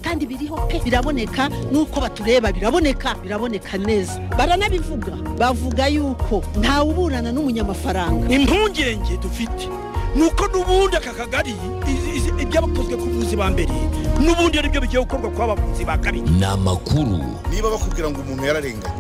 kandi biriho pe biraboneka nk'uko batureba biraboneka biraboneka neza baranabivuga bavuga yuko ntawe uburana n'umunyamafaranga impungenge dufite nuko n'ubundi aka kagari ibyabakozwe ku buzi ba mbere n'ubundi ari byo bigiye gukorwa kwa bavuzi ba kabiri ni amakuru niba bakubwira ngo umuntu yararenganye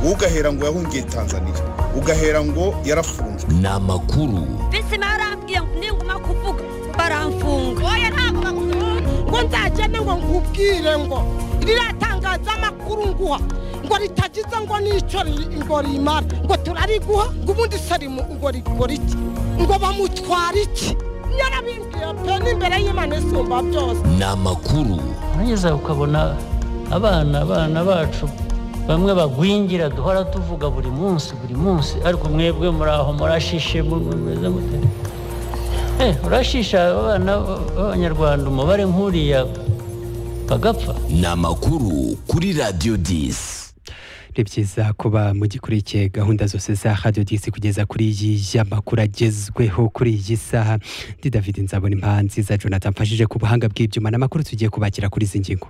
wowe ugahera ngo yahungiye tanzania ugahera ngo yarafunzwe ni amakuru bizima yarambwiye ngo ninguma kuvuga baramfunga oya ntabwo bakufunga ngo nzagende ngo nkubwire ngo ririya tangazamakuru nguha ngo ritagize ngo n'icyo ngo rimara ngo turariguha ngo ubundi sarimu ngo rikora iki ngo bamutwara iki nyarabimbwiye pe n'imbere y'imana isumba byose ni amakuru nageze ukabona abana abana bacu bamwe bagwingira duhora tuvuga buri munsi buri munsi ariko mwebwe muri aho murashishe mumeze mute urashisha abana b'abanyarwanda umubare nk'uriya bagapfa ni amakuru kuri radiyo disi ni byiza kuba mugikurikiye gahunda zose za radiyo disi kugeza kuri iyi y'amakuru agezweho kuri iyi saha ndi david nzabona impanzi za jonathan mfashije ku buhanga bw'ibyuma n'amakuru tugiye kubakira kuri izi ngingo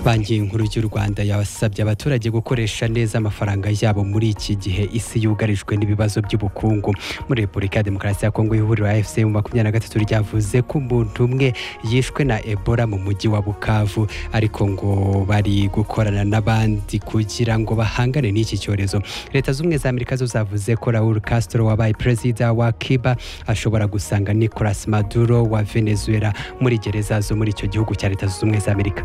banki nkuru y'u rwanda yasabye abaturage gukoresha neza amafaranga yabo muri iki gihe isi yugarijwe n'ibibazo by'ubukungu muri repubulika ya demokarasi ya kongo ihuriro efuse mu makumyabiri na gatatu ryavuze ko umuntu umwe yishwe na ebola mu mujyi wa bukavu ariko ngo bari gukorana n'abandi kugira ngo bahangane n'iki cyorezo leta z'ubumwe za amerika zo zavuze ko raul castro wabaye perezida wa kiba ashobora gusanga nicolas maduro wa venezuela muri gereza zo muri icyo gihugu cya leta z'ubumwe za amerika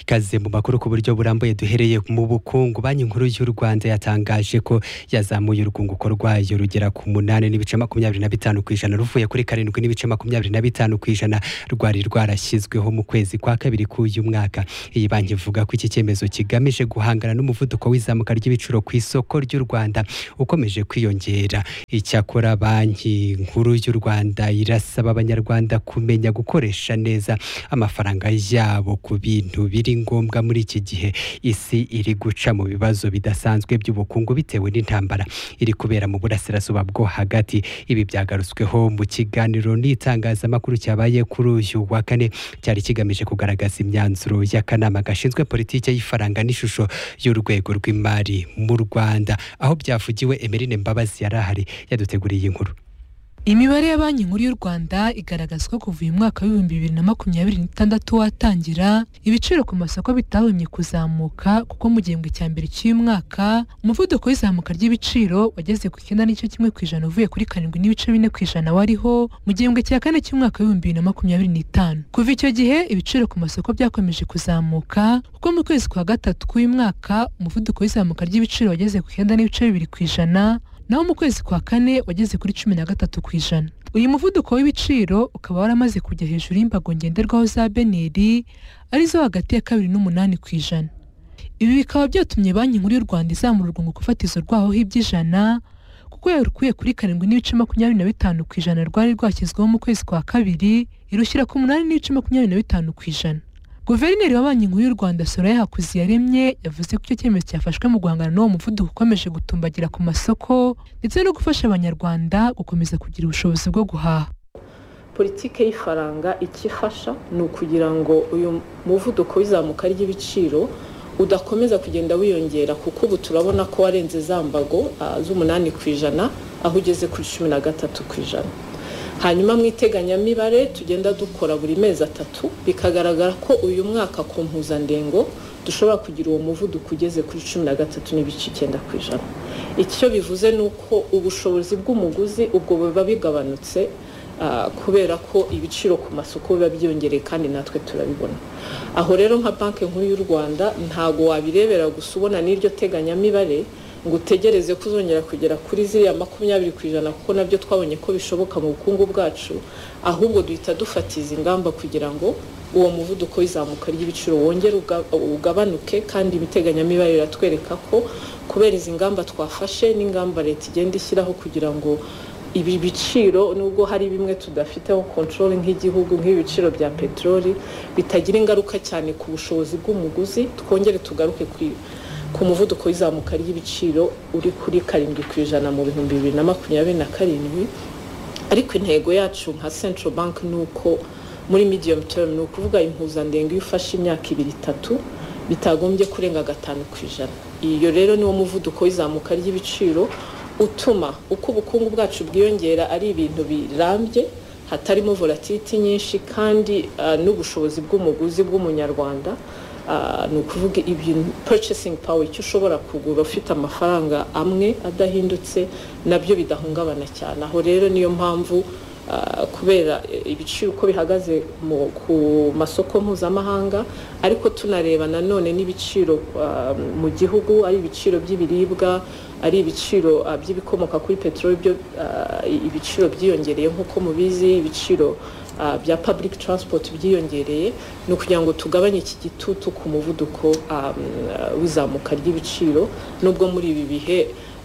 ikaze mu makuru ku buryo burambuye duhereye mu bukungu banki nkuru y'u rwanda yatangaje ko yazamuye urwunguko rwayo rugera ku munani n'ibice makumyabiri na bitanu ku ijana ruvuye kuri karindwi n'ibice makumyabiri na bitanu ku ijana rwari rwarashyizweho mu kwezi kwa kabiri k'uyu mwaka iyi banki ivuga ko iki cyemezo kigamije guhangana n'umuvuduko w'izamuka ry'ibiciro ku isoko ry'u rwanda ukomeje kwiyongera icyakora banki nkuru y'u rwanda irasaba abanyarwanda kumenya gukoresha neza amafaranga yabo ku bintu biri ngombwa muri iki gihe isi iri guca mu bibazo bidasanzwe by'ubukungu bitewe n'intambara iri kubera mu burasirazuba bwo hagati ibi byagarutsweho mu kiganiro n'itangazamakuru cyabaye kuri uyu wa kane cyari kigamije kugaragaza imyanzuro y'akanama gashinzwe politiki y'ifaranga n'ishusho y'urwego rw'imari mu rwanda aho byavugiwe emerine mbabazi yari ahari yaduteguriye iyi nkuru imibare ya banki nkuru y'u rwanda igaragaza ko kuva uyu mwaka w'ibihumbi bibiri na makumyabiri n'itandatu watangira ibiciro ku masoko bitahumye kuzamuka kuko mu gihembwe cya mbere cy'uyu mwaka umuvuduko w'izamuka ry'ibiciro wageze ku icyenda n'igice kimwe ku ijana uvuye kuri karindwi n'ibice bine ku ijana wariho mu gihembwe cya kane cy'umwaka w'ibihumbi bibiri na makumyabiri n'itanu kuva icyo gihe ibiciro ku masoko byakomeje kuzamuka kuko mu kwezi kwa gatatu k'uyu mwaka umuvuduko w'izamuka ry'ibiciro wageze ku icyenda n'ibice bibiri ku ijana naho mu kwezi kwa kane wageze kuri cumi na gatatu ku ijana uyu muvuduko w'ibiciro ukaba waramaze kujya hejuru y'imbago ngenderwaho za beneri arizo hagati ya kabiri n'umunani ku ijana ibi bikaba byatumye banki nkuru y'u rwanda izamura urwunguko fatizo rwaho iby'ijana kuko yarukuye kuri karindwi n'ibice makumyabiri na bitanu ku ijana rwari rwashyizweho mu kwezi kwa kabiri irushyira ku munani n'ibice makumyabiri na bitanu ku ijana guverineri wa banki nkuru y'u rwanda soraya hakuziyaremye yavuze ko icyo cyemezo cyafashwe mu guhangana n'uwo muvuduko ukomeje gutumbagira ku masoko ndetse no gufasha abanyarwanda gukomeza kugira ubushobozi bwo guhaha politiki y'ifaranga icyo ifasha ni ukugira ngo uyu muvuduko w'izamuka ry'ibiciro udakomeza kugenda wiyongera kuko ubu turabona ko warenze za mbago z'umunani ku ijana aho ugeze kuri cumi na gatatu ku ijana hanyuma mu iteganyamibare tugenda dukora buri mezi atatu bikagaragara ko uyu mwaka ku mpuzandengo dushobora kugira uwo muvuduko ugeze kuri cumi na gatatu n'ibice icyenda ku ijana icyo bivuze ni uko ubushobozi bw'umuguzi ubwo buba bigabanutse kubera ko ibiciro ku masoko biba byiyongereye kandi natwe turabibona aho rero nka banki nkuru y'u rwanda ntago wabirebera gusa ubona n'iryo teganyamibare ngo utegereze ko uzongera kugera kuri ziriya makumyabiri ku ijana kuko nabyo twabonye ko bishoboka mu bukungu bwacu ahubwo duhita dufatiza ingamba kugira ngo uwo muvuduko w'izamuka ry'ibiciro wongere ugabanuke kandi ibiteganyamibare biratwereka ko kubera izi ngamba twafashe n'ingamba leta igenda ishyiraho kugira ngo ibi biciro nubwo hari bimwe tudafiteho kontorori nk'igihugu nk'ibiciro bya peteroli bitagira ingaruka cyane ku bushobozi bw'umuguzi twongere tugaruke ku muvuduko w'izamuka ry'ibiciro uri kuri karindwi ku ijana mu bihumbi bibiri na makumyabiri na karindwi ariko intego yacu nka central bank ni uko muri medium term ni ukuvuga impuzandengo iyo ufashe imyaka ibiri itatu bitagombye kurenga gatanu ku ijana iyo rero niwo muvuduko w'izamuka ry'ibiciro utuma uko ubukungu bwacu bwiyongera ari ibintu birambye hatarimo volatility nyinshi kandi ah, n'ubushobozi bw'umuguzi bw'umunyarwanda ah, ni ukuvuga ibintu purchasing power icyo ushobora kugura ufite amafaranga amwe adahindutse nabyo bidahungabana cyane aho rero niyo mpamvu ah, kubera eh, ibiciro uko bihagaze mu- ku masoko mpuzamahanga ariko tunareba nanone n'ibiciro ah, mu gihugu ari ibiciro by'ibiribwa ari ibiciro ah, by'ibikomoka kuri peteroli byo ah, ibiciro byiyongereye nk'uko mubizi ibiciro ah, bya public transport byiyongereye ni ukugira ngo tugabanye iki gitutu ku muvuduko ah, w'izamuka ry'ibiciro nubwo muri ibi bihe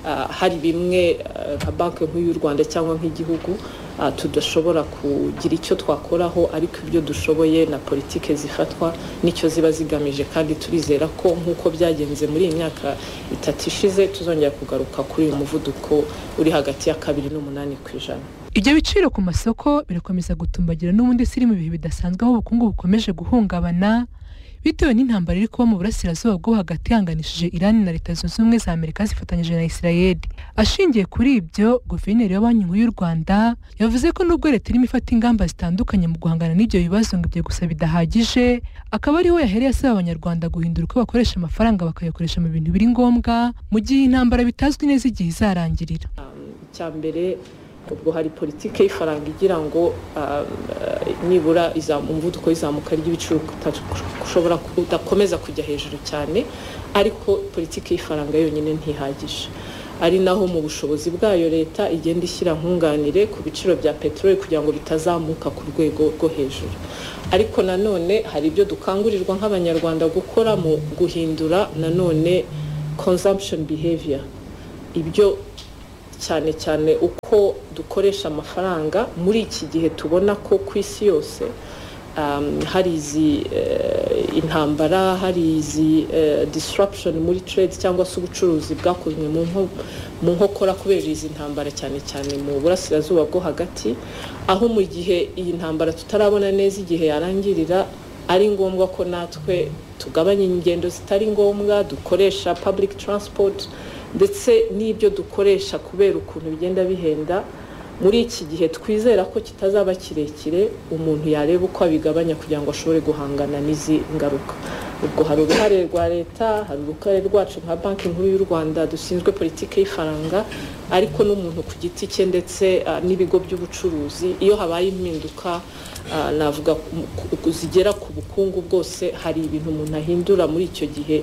ah, hari bimwe ah, nka banki nk'iy'u rwanda cyangwa nk'igihugu ah, tudashobora kugira icyo twakoraho ariko ibyo dushoboye na politike zifatwa nicyo ziba zigamije kandi turizera ko nk'uko byagenze muri iyi myaka itatu ishize tuzongera kugaruka kuri uyu muvuduko uri hagati ya kabiri n'umunani ku ijana Ibyo biciro ku masoko birakomeza gutumbagira n'ubundi siri mu bihe bidasanzwe aho ubukungu bukomeje guhungabana bitewe n'intambara iri kuba mu burasirazuba bwo hagati ihanganishije Irani na Leta Zunze Ubumwe za Amerika zifatanyije na Israel. Ashingiye kuri ibyo, Guverineri wa Banki Nkuru y'u Rwanda yavuze ko nubwo Leta irimo ifata ingamba zitandukanye mu guhangana n'ibyo bibazo ngo ibyo gusa bidahagije, akaba ariho yahereye asaba Abanyarwanda guhindura uko bakoresha amafaranga bakayakoresha mu bintu biri ngombwa mu gihe intambara bitazwi neza igihe izarangirira. icya mbere ubwo hari politiki y'ifaranga igira ngo ah, nibura izamu- umuvuduko w'izamuka ry'ibiciro uta- ushobora ku- udakomeza kujya hejuru cyane ariko politiki y'ifaranga yonyine ntihagije ari naho mu bushobozi bwayo leta igenda ishyira nkunganire ku biciro bya peteroli kugira ngo bitazamuka ku rwego rwo hejuru ariko nanone hari ibyo dukangurirwa nk'abanyarwanda gukora mu guhindura nanone consumption behavior ibyo cyane cyane uko dukoresha amafaranga muri iki gihe tubona ko ku isi yose um, hari izi eh, intambara hari izi eh, disruption muri trade cyangwa se ubucuruzi bwakozwe mu nko- mu nkokora kubera izi ntambara cyane cyane mu burasirazuba bwo hagati aho mu gihe iyi ntambara tutarabona neza igihe yarangirira ari ngombwa ko natwe tugabanya ingendo zitari ngombwa dukoresha public transport ndetse n'ibyo dukoresha kubera ukuntu bigenda bihenda muri iki gihe twizera ko kitazaba kirekire umuntu yareba uko abigabanya kugira ngo ashobore guhangana n'izi ngaruka ubwo hari uruhare rwa leta hari uruhare rwacu nka banki nkuru y'u rwanda dushinzwe politiki y'ifaranga ariko n'umuntu ku giti cye ndetse ah, n'ibigo by'ubucuruzi iyo habaye impinduka ah, navuga ku- ku- zigera ku bukungu bwose hari ibintu umuntu ahindura muri icyo gihe